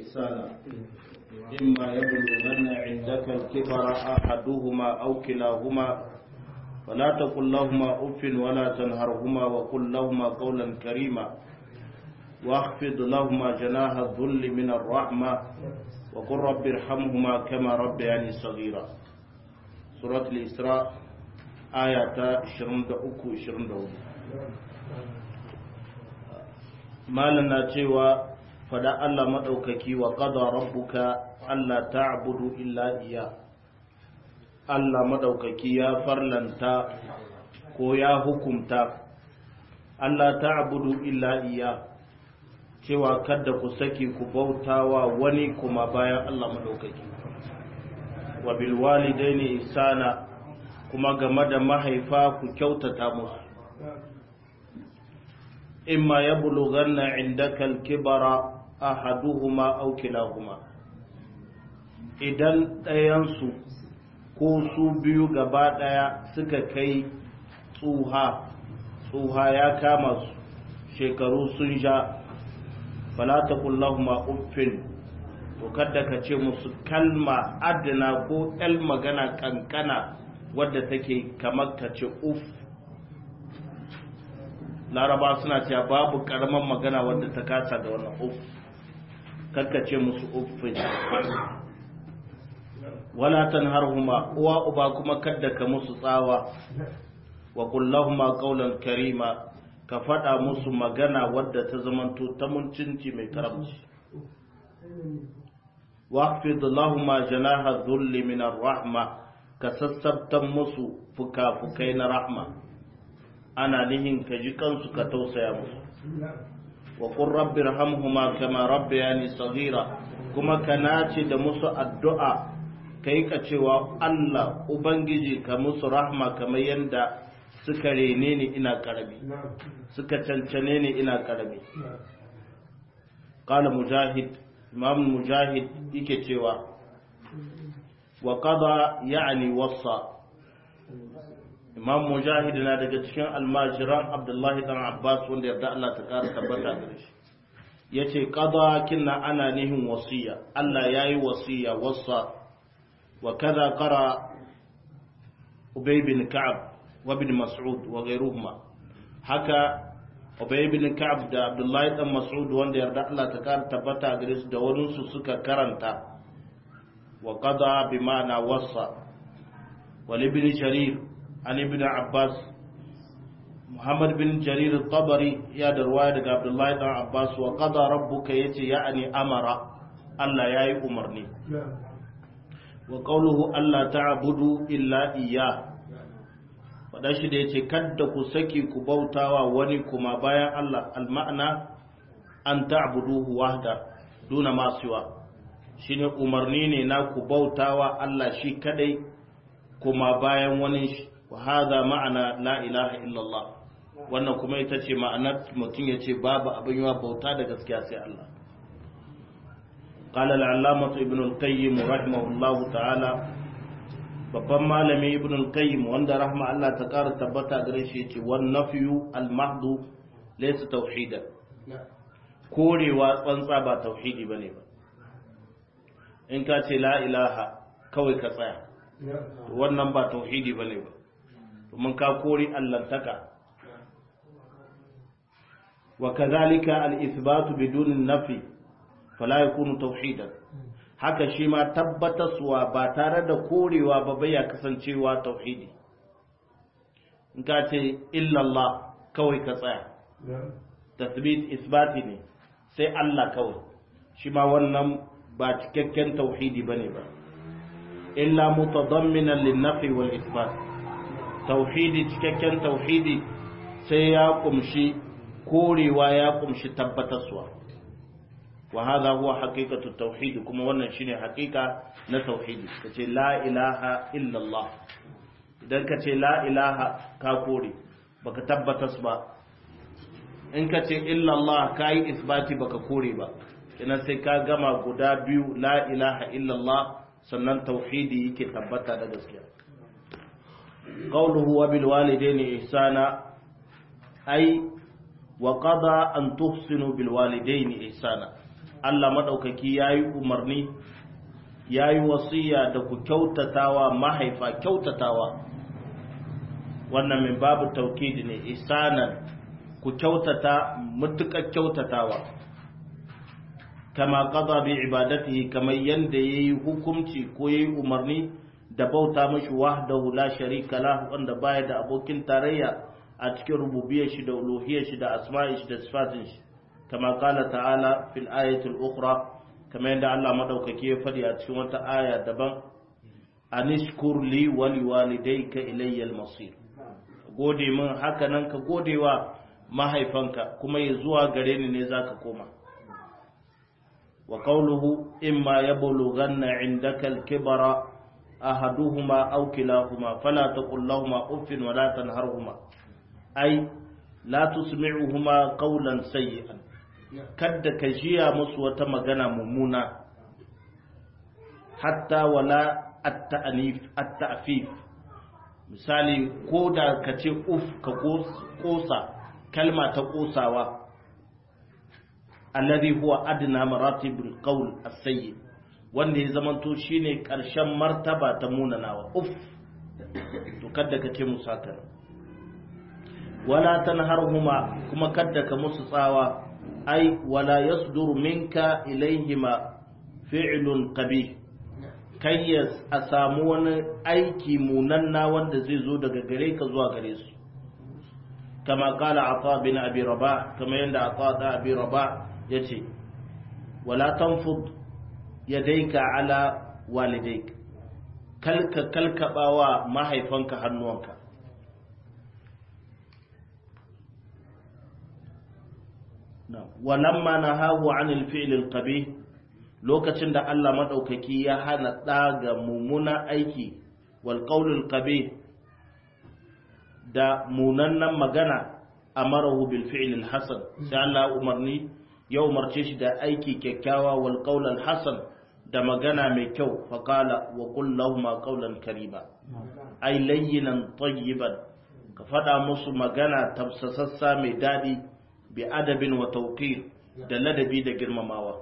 إحسانا إما يبلغن عندك الكبر أحدهما أو كلاهما فلا تقل لهما أف ولا تنهرهما وقل لهما قولا كريما واخفض لهما جناح الذل من الرحمة وقل رب ارحمهما كما ربياني صغيرا سورة الإسراء آية 23-24 malam na cewa fada Allah maɗaukaki wa ƙada rabbuka Allah ta'budu illa iya Allah maɗaukaki ya farlanta ko ya hukumta Allah ta'budu illa iya cewa kada ku saki ku bautawa wani kuma bayan Allah maɗaukaki wa bil walidaini ihsana kuma game da mahaifa ku kyautata musu إما يبلغن عندك الكبر أحدهما أو كلاهما idan ɗayansu ko su biyu gaba ɗaya suka kai tsuha tsuha ya kama su shekaru sun sha fala ta kullahuma uffin to kada ka ce musu kalma adana ko el magana kankana wadda take kamar ka ce uff laraba suna cewa babu karaman magana wadda ta kasa da wannan uff kakkace musu uffin wala tanharhuma uwa uba kuma kadda ka musu tsawa wa kullahuma qawlan karima ka fada musu magana wadda ta zamanto ta muncinci mai karamci waqfid lahumma janaha dhulli min ar-rahma ka sassabtan musu fuka-fukai na rahma ana nihin ka ji kansu ka tausaya musu wa qur rabbi irhamhuma kama rabbayani saghira kuma ka nace da musu addu'a kai ka cewa Allah ubangiji ka musu rahma kamar yanda suka rene ni ina karami suka cancane ni ina karami qala mujahid imam mujahid yake cewa wa qada ya'ni wasa imam mujahid na daga cikin almajiran abdullahi dan abbas wanda yarda Allah ta kara tabbata gare shi yace qada kinna ana nihin wasiya Allah yayi wasiya wasa wa kaza qara ubay bin ka'ab wa bin mas'ud wa ghayruhuma haka ubay bin ka'ab da abdullahi dan mas'ud wanda yarda Allah ta kara tabbata gare su da wani su suka karanta wa qada bi ma'ana wasa wa ibn jarir عن ابن عباس محمد بن جرير الطبري يا درواية عبد الله بن عباس وقضى ربك يتي يعني أمر الله ياي أمرني وقوله ألا تعبدوا إلا إياه wadashi da ya ce kadda ku saki ku bautawa wani kuma bayan Allah alma'ana an ta'buduhu wahda duna masuwa shine umarni ne na ku bautawa Allah shi kadai kuma bayan wani shi wa hadha ma'ana la ilaha illallah wannan kuma ita ce ma'anar mutum ya ce babu abin yawa bauta da gaskiya sai Allah qala al-allamah ibn al-qayyim rahimahullahu ta'ala babban malami ibn al-qayyim wanda rahma Allah ta kara tabbata gare shi yace wan nafyu al-mahdu laysa tauhidan korewa tsantsa ba tauhidi bane ba in ka ce la ilaha kawai ka tsaya wannan ba tauhidi bane ba domin ka kori allantaka wa kadhalika al-ithbatu bidun an-nafi fala yakunu tauhidan haka shi ma tabbataswa ba tare da korewa ba bai ya kasancewa tauhidi in ka ce illa Allah kawai ka tsaya tasbit isbati ne sai Allah kawai shi ma wannan ba cikakken tauhidi bane ba illa mutadamminan lin-nafi wal isbat tauhidi cikakken tauhidi sai ya kumshi korewa ya kumshi tabbatarwa wa hadha huwa haqiqatu tauhidi kuma wannan shine haqiqa na tauhidi kace la ilaha illa Allah idan kace la ilaha ka kore baka tabbatas ba in kace illa Allah kai isbati baka kore ba kina sai ka gama guda biyu la ilaha illa Allah sannan tauhidi yake tabbata da gaskiya قوله وبالوالدين إحسانا أي وقضى أن تحسنوا بالوالدين إحسانا Allah maɗaukaki ya yi umarni ya yi wasiya da ku kyautatawa mahaifa kyautatawa wannan min babu taukidi ne isanan ku kyautata mutukar kyautatawa kama qada bi ibadatihi kamar yanda yayi hukunci ko yayi umarni da bauta mashi wahdahu la sharika la wanda baya da abokin tarayya a cikin rububiyar shi da uluhiyar shi da asma'in shi da sifatin shi kama qala ta'ala fil ayati al-ukhra kamar yadda Allah madaukake ya faɗi a cikin wata aya daban anishkur li wa liwalidayka ilayya al-masir gode min haka nan ka godewa mahaifanka kuma ya zuwa gare ni ne zaka koma wa qawluhu imma yablughanna indaka al-kibara ahaduhuma aw kilahuma fala taqul lahumā uffin wa la tanharhuma ay la tusmi'uhuma qawlan sayyi'an kadda ka jiya musu wata magana mummuna hatta wala at-ta'fif misali ko da ka ce uf ka kosa kalma ta kosawa alladhi huwa adna maratibul qawl as-sayyi wanda ya zamanto shine karshen martaba ta munanawa uf to kadda ka ce musu haka wala tanharhuma kuma kadda ka musu tsawa ai wala yasdur minka ilaihima fi'lun qabih kai a samu wani aiki munanna wanda zai zo daga gare ka zuwa gare su kama kala ata bin abi rabah kama yanda ata da abi rabah yace wala tanfud yadayka ala walidayk kalka kalkabawa mahaifanka hannuwanka walamma nahahu anil fi'lil qabih lokacin da Allah madaukaki ya hana daga mumuna aiki wal qawlul qabih da munannan magana amarahu bil fi'lil hasan sai Allah umarni ya umarce shi da aiki kyakkyawa wal qawlul hasan da magana mai kyau fa qala wa qul lahum qawlan karima ay layyinan tayyiban ka fada musu magana tafsasassa mai dadi bi adabin wa tawqir da ladabi da girmamawa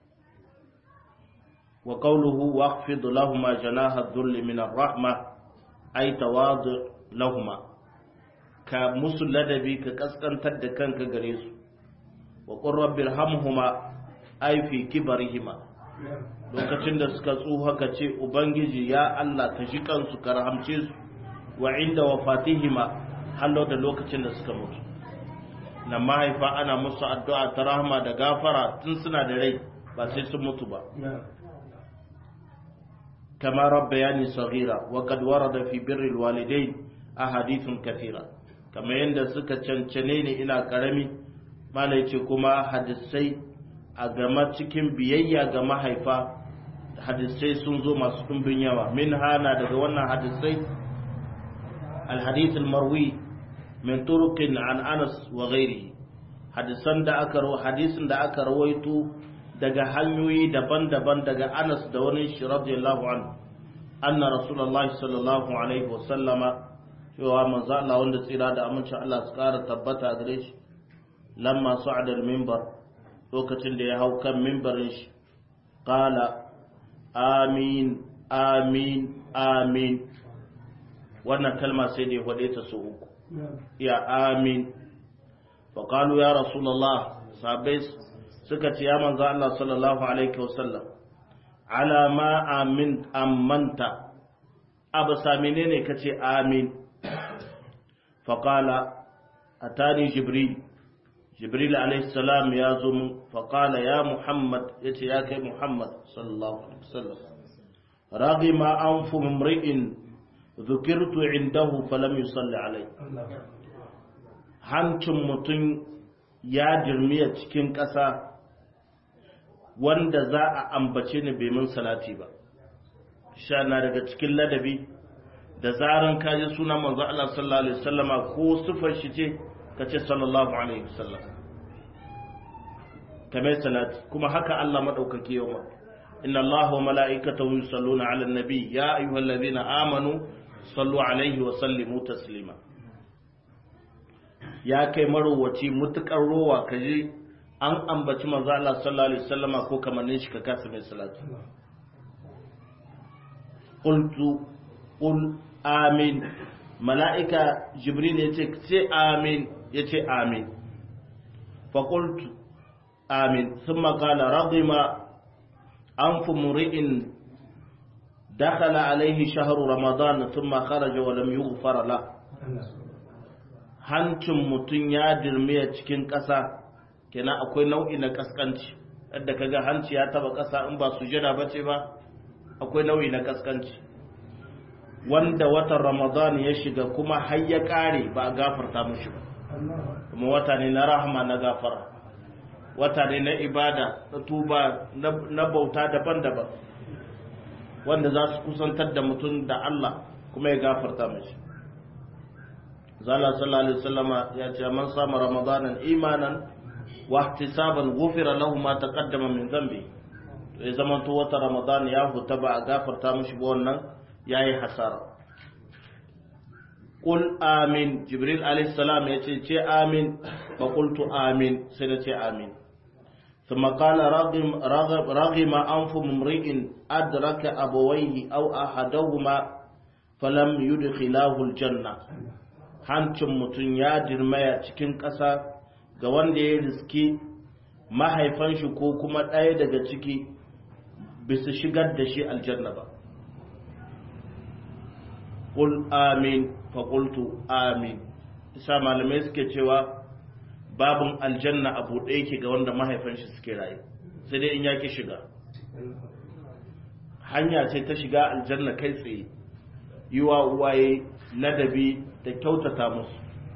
wa qawluhu waqfid lahumma janaha dhull min ar-rahma ay tawadu lahumma ka musu ladabi ka kaskantar da kanka gare su wa qur rabbirhamhuma ay fi kibarihima lokacin da suka tsuha ka ce ubangiji ya Allah ka shi kansu ka rahamce su wa inda wafatihima hallo da lokacin da suka mutu na mahaifa ana musu addu'a ta rahama da gafara tun suna da rai ba sai sun mutu ba kama rabbayani saghira wa qad warada fi birril walidain ahadithun kathira kama yanda suka cancane ni ina karami malai ce kuma hadisai a gama cikin biyayya ga mahaifa hadisai sun zo masu ɗumbin yawa min hana daga wannan hadisai alhadith marwi min turuqin an Anas wa ghairihi hadisan da aka hadisin da aka rawaito daga hanyoyi daban-daban daga Anas da wani shi radiyallahu anhu anna rasulullahi sallallahu alaihi wa sallama cewa manzo Allah wanda tsira da amincin Allah su kara tabbata gare shi lamma su'ada al-minbar lokacin da ya hau kan minbarin shi qala amin amin amin wannan kalma sai da ya faɗe ta su uku ya amin faƙalu ya rasulallah sabai suka ce ya manzo Allah sallallahu alaihi wasallam ala ma amin ammanta abu samine ne ka ce amin faƙala atani jibril jibril alaihi salam ya zo mun faƙala ya muhammad ya ce ya kai muhammad sallallahu alaihi wasallam ragima anfu mumri'in ذكرت عنده فلم يصلي عليه hancin mutum ya dirmiya cikin ƙasa wanda za a ambace ni bai min salati ba sha na daga cikin ladabi da zaran ka ji suna manzo Allah sallallahu alaihi wasallama ko sifar shi ce ka ce sallallahu alaihi wasallam kamar salati kuma haka Allah madaukake yawa inna Allah wa mala'ikatahu yusalluna 'alan nabi ya ayyuhallazina amanu sallu alaihi wa sallimu taslima ya kai marowaci mutukar rowa ka ji an ambaci manzo Allah sallallahu alaihi wasallama ko kamannin shi ka kasa mai salati qultu qul amin mala'ika jibril yace ce amin yace amin fa qultu amin thumma qala radima anfu muri'in dakhala alayhi shahru ramadan thumma kharaja wa lam yughfar la hancin mutun ya dirmiya cikin ƙasa kenan akwai nau'i na kaskanci yadda kaga hanci ya taba ƙasa in ba sujada bace ba akwai nau'i na kaskanci wanda watan ramadan ya shiga kuma har ya kare ba a gafarta mushi ba kuma wata ne na rahama na gafara wata ne na ibada na tuba na bauta daban-daban wanda za su kusantar da mutum da Allah kuma ya gafarta mashi zala sallallahu alaihi wasallama ya ce man sama ramadanan imanan wa ihtisaban ghufira lahu ma taqaddama min dhanbi to ya zaman to wata ramadan ya huta ba a gafarta mishi ba wannan yayi hasara qul amin jibril alaihi salam ya ce ce amin fa qultu amin sai na ce amin ثم قال رغم, رغم, رغم أنف ممرئ أدرك أبويه أو أحدهما فلم يدخلاه الجنة hancin mutum ya dirmaya cikin ƙasa ga wanda ya riski mahaifan shi ko kuma ɗaya daga ciki bisa shigar da shi aljanna ba ƙul amin faƙultu amin isa malamai suke cewa babin aljanna a buɗe yake ga wanda mahaifan shi suke rayu sai dai in ya ki shiga hanya ce ta shiga aljanna kai tsaye yi wa uwaye ladabi da kyautata musu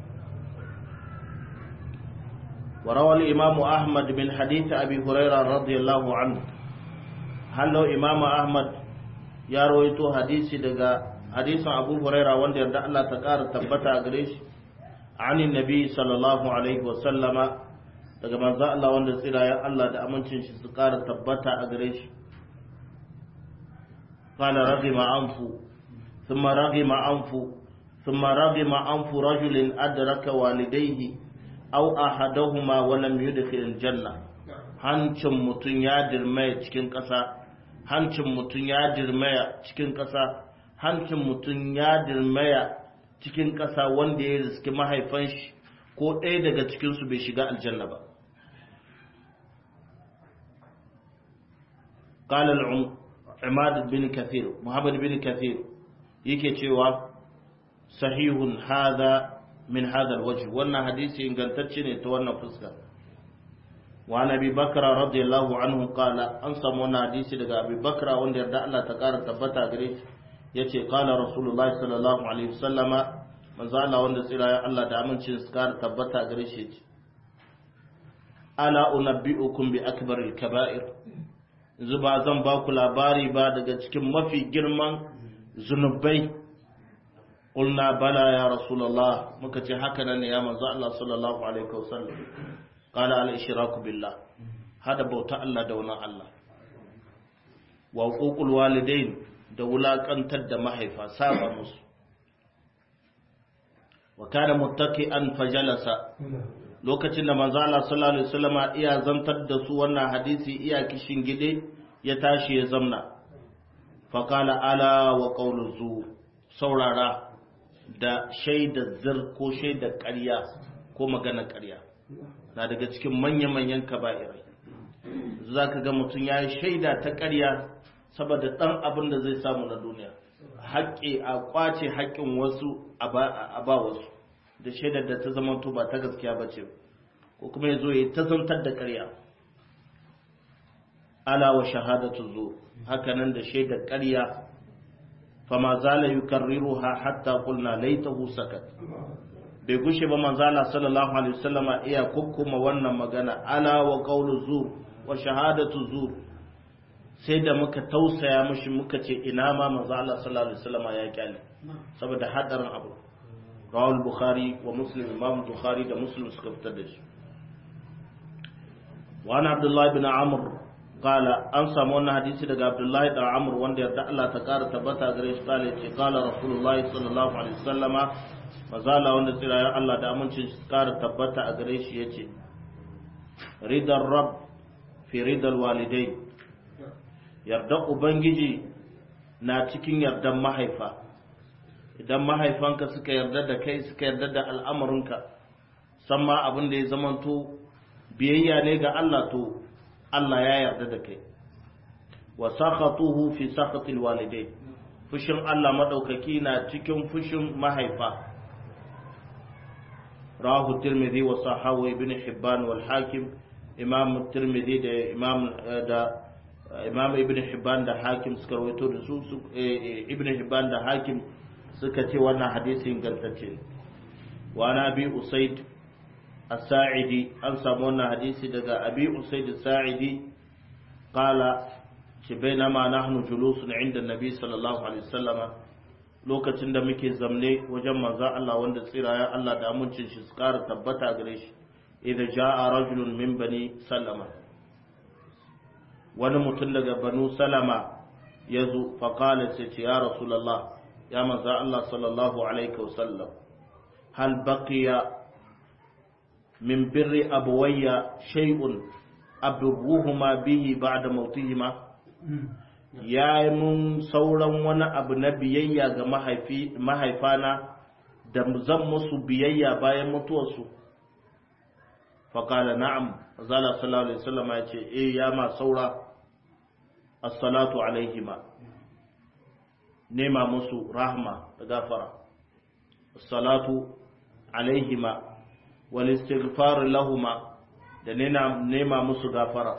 وروى الإمام أحمد من حديث أبي هريرة رضي الله عنه هل لو إمام أحمد يا رويتو حديث دقا حديث أبو هريرة وند يرد الله تقار تبتا أغريش عن النبي صلى الله عليه وسلم daga manzo Allah wanda tsira ya Allah da amincin shi su ƙara tabbata a gare shi qala raghima anfu thumma raghima anfu thumma raghima anfu rajulin adraka walidayhi aw ahadahuma wa lam yudkhil aljanna hancin mutun ya dirmaya cikin ƙasa hancin mutun ya dirmaya cikin ƙasa hancin mutun ya dirmaya cikin ƙasa wanda ya riski mahaifan shi ko ɗaya daga cikin su bai shiga aljanna ba قال العماد بن كثير محمد بن كثير yake cewa sahihun hadha min hadha alwajh wannan hadisi ingantacce ne ta wannan fuska wa nabi bakra radiyallahu anhu qala an samu wannan hadisi daga abi bakra wanda yarda Allah ta kara tabbata gare shi yace qala rasulullah sallallahu alaihi wasallama manzo Allah wanda tsira ya Allah da amincin su kara tabbata gare shi yace ala unabbiukum bi akbaril kaba'ir yanzu ba zan ba ku labari ba daga cikin mafi girman zunubai ƙulna bala ya rasulallah muka ce haka nan ne ya manzo Allah sallallahu alaihi wasallam qala al ishraku billah hada bauta Allah da wani Allah wa uququl walidain da wulakantar da mahaifa saba musu wa kana muttaqian fajalasa lokacin da manzo Allah sallallahu alaihi wasallama iya zantar da su wannan hadisi iya kishin gide ya tashi ya zamna fa qala ala wa qawlu zu saurara da shaidar zir ko shaidar ƙarya ko magana ƙarya na daga cikin manya-manyan kaba'irai za ka ga mutum ya yi shaida ta ƙarya saboda ɗan abin da zai samu na duniya haƙƙi a ƙwace haƙƙin wasu a ba wasu da shaidar da ta zama to ba ta gaskiya ba ce ko kuma ya zo ya ta zantar da ƙarya ala wa shahadatu zo hakanan da shaidar ƙarya fama zala yukarriruha hatta qulna laitahu sakat bai gushe ba manzala sallallahu alaihi wasallama iya kukkuma wannan magana ala wa qawlu zur wa shahadatu zur sai da muka tausaya mushi muka ce ina ma manzala sallallahu alaihi wasallama ya kyale saboda hadarin abu rawal bukhari wa muslim imam bukhari da muslim suka fitar da shi wa ana abdullahi ibn amr qala an samu wannan hadisi daga abdullahi da amr wanda yarda Allah ta kara tabbata gare shi kala ce qala rasulullahi sallallahu alaihi wasallama mazala wanda tsirayen Allah da amincin shi kara tabbata a gare shi yace ridar rab fi ridal walidai yarda ubangiji na cikin yardan mahaifa idan mahaifanka suka yarda da kai suka yarda da al'amarinka san ma abin da ya zamanto biyayya ne ga Allah to Allah ya yarda da kai wa sakhatuhu fi sakhatil walidai fushin Allah madaukaki na cikin fushin mahaifa rawahu tirmidhi wa sahahu ibn hibban wal hakim imam tirmidhi da imam da imam ibn hibban da hakim suka rawaito da su ibn hibban da hakim suka ce wannan hadisi ingantacce wa na bi usaid as-sa'idi an samu wannan hadisi daga abi usaid as-sa'idi qala ce bainama nahnu julusun inda nabi sallallahu alaihi wasallam lokacin da muke zamne wajen manzon Allah wanda tsirayen Allah da amincin shi su ƙara tabbata gare shi idan ja'a rajulun min bani salama wani mutum daga banu salama ya zo faƙala sai ce ya rasulallah ya manzon Allah sallallahu alaihi wasallam hal baqiya min birri abawayya shay'un abruhuma bihi ba'da mautihima ya yi mun sauran wani abu na biyayya ga mahaifana da zan musu biyayya bayan mutuwarsu faƙala na'am zala sallallahu alaihi wasallam ya ce eh ya ma saura as-salatu alaihima nema musu rahma da gafara as-salatu alaihima wal istighfar lahuma da nema musu gafara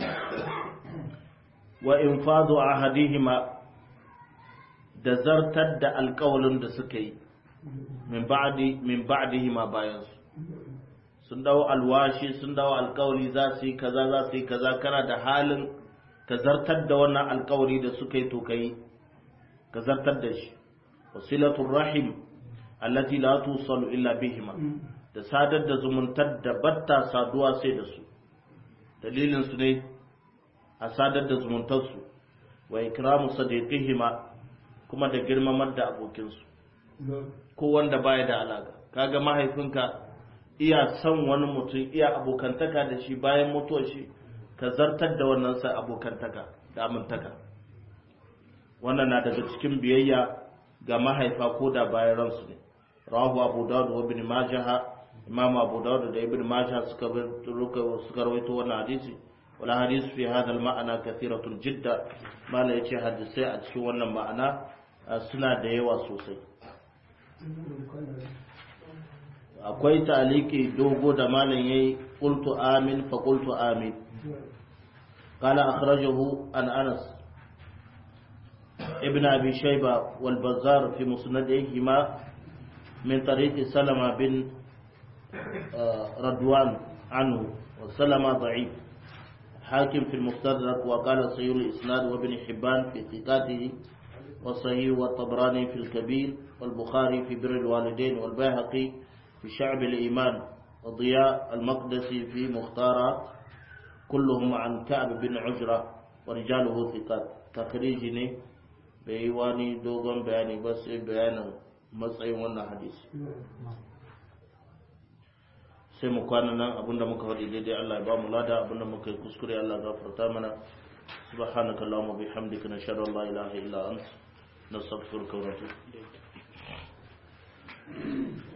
wa infadu ahadihima da zartar da alƙawalin da suka yi min ba'di min ba'dihima bayan su sun dawo alwashi sun dawo alƙawari za su yi kaza za su yi kaza kana da halin ka zartar da wannan alƙawari da suka yi to kai ka zartar da shi wasilatul rahim allati la tusalu illa bihima da sadar da zumuntar da batta saduwa sai da su dalilin su ne a sadar da zumuntarsu wa ikramu sadiqihima kuma da girmamar da abokinsu ko wanda baya da alaka kaga mahaifinka iya son wani mutum iya abokantaka da shi bayan mutuwar shi ka zartar da wannan sa abokantaka da amintaka wannan na daga cikin biyayya ga mahaifa ko da bayan ransu ne rawahu abu dawud wa ibn majah imam abu dawud da ibn majah suka suka rawaito wannan hadisi wala hadis fi hada al-ma'ana kathiratun jidda mala yace hadisai a cikin wannan ma'ana suna da yawa sosai akwai taliki dogo da malam yayi qultu amin fa qultu amin قال أخرجه عن أنس ابن أبي شيبة والبزار في مسندهما من طريق سلمة بن ردوان عنه وسلمة ضعيف حاكم في المستدرك وقال صحيح الإسناد وابن حبان في ثقاته وصحيح والطبراني في الكبير والبخاري في بر الوالدين والبيهقي في شعب الإيمان وضياء المقدسي في مختارات كلهم عن كعب بن عجرة ورجاله ثقات تخريج ne bai yi wani dogon bayani ba sai bayanin matsayin wannan hadisi sai mu kwana nan abinda muka faɗi daidai Allah ya ba mu lada abinda muka yi kuskure Allah gafarta mana subhanaka allahumma bihamdika nashhadu an la ilaha illa anta nastaghfiruka wa natubu ilayk